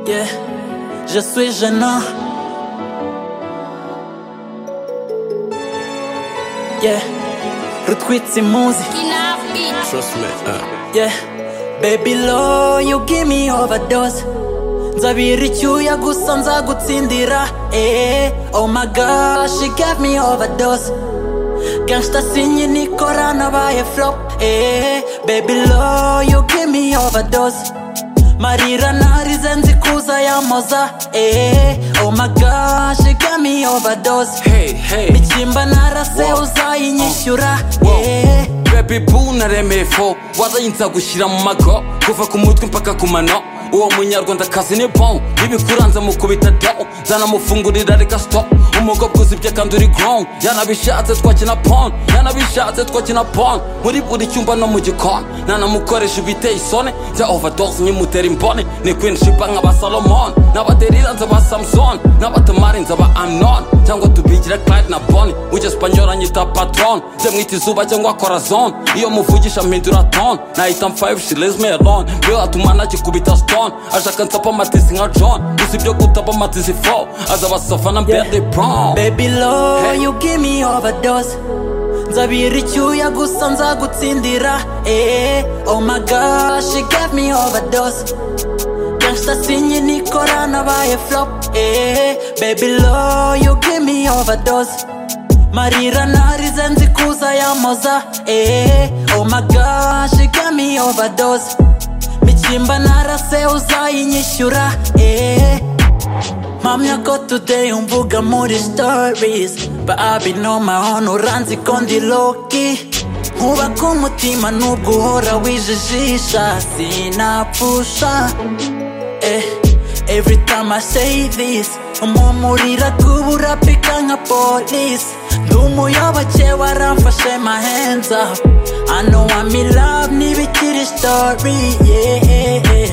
Yeah, je suis gênant. Yeah, retweet ces musiques. Trust me, uh, Yeah, baby low, you give me overdose. nzabira icyuya gusa nzagutsindira eh oh my gosh she gave me overdose gangsta sinye nikora nabaye flop eh baby low you give me overdose marira narize nzi kuza yamoza eh oh my gosh she gave me overdose hey, hey. ikimba narase uzayinyishyura eh Baby boo naremeye fo warayinza gushyira mu mago kuva ku mutwe mpaka ku mano uwo munyarwandakazi ni bon ibikuranza mukubita do zanamufungurira reka stop umugobwa uzibye kandi uri grown yanabishatse twakina pon yanabishatse twakina pon muri buri cyumba no mu gikoni nanamukoresha ibiteye isoni nza overdose nkimutera imboni ni queen shipa nk'aba salomon n'abaderira nza ba samson n'abatamari nza ba amnon cyangwa tubigira clyde na boni ujya spanyola nyita patron nze mwita izuba cyangwa corazon iyo muvugisha mpindura ton nahita mfayive she lays me alone bill atuma nagikubita stone ashaka nsapa amatisi nka john gusa ibyo gutapa amatisi fo aza basafa na berde brown baby low Hey. you give me overdose nzabira icyuya gusa nzagutsindira eh oh my gosh she gave me overdose gangsta sinye nikora nabaye flop eh baby low you give me overdose marira narize nzi kuza yamoza eh oh my gosh she gave me overdose mikimba narase uzayinyishyura eh Mamya ko today umvuga muri stories But I been on my own uranzi ko ndi loki Nkuba ku mutima nubwo uhora wijijisha Sinapfusha eh, Every time I say this Umumurira kubura pika nka police Ndi umuyoboke waramfashe my hands up I know I'm in love ntibikiri story yeah, yeah.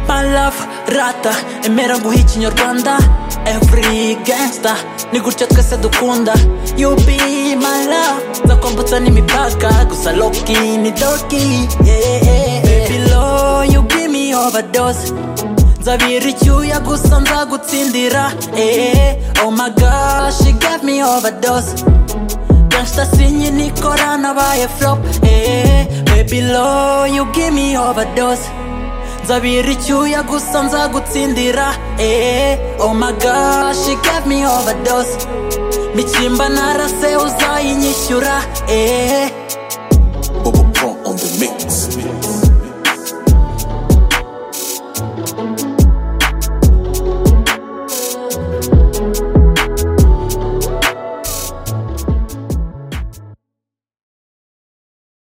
My love, rata, emera nguhe ikinyarwanda Every gangster, ni gutya twese dukunda You be my love, zakwambutsa n'imipaka Gusa loki ni doki, yeah, yeah, yeah. Baby low, you give me overdose Nzabira icyuya gusa nzagutsindira eh, Oh my gosh, she gave me overdose Gangsta sinye nikora nabaye flop eh, Baby low, you give me overdose nzabira icyuya gusa nzagutsindira eh, oh my gosh she gave me overdose mikimba narase uzayinyishyura eh.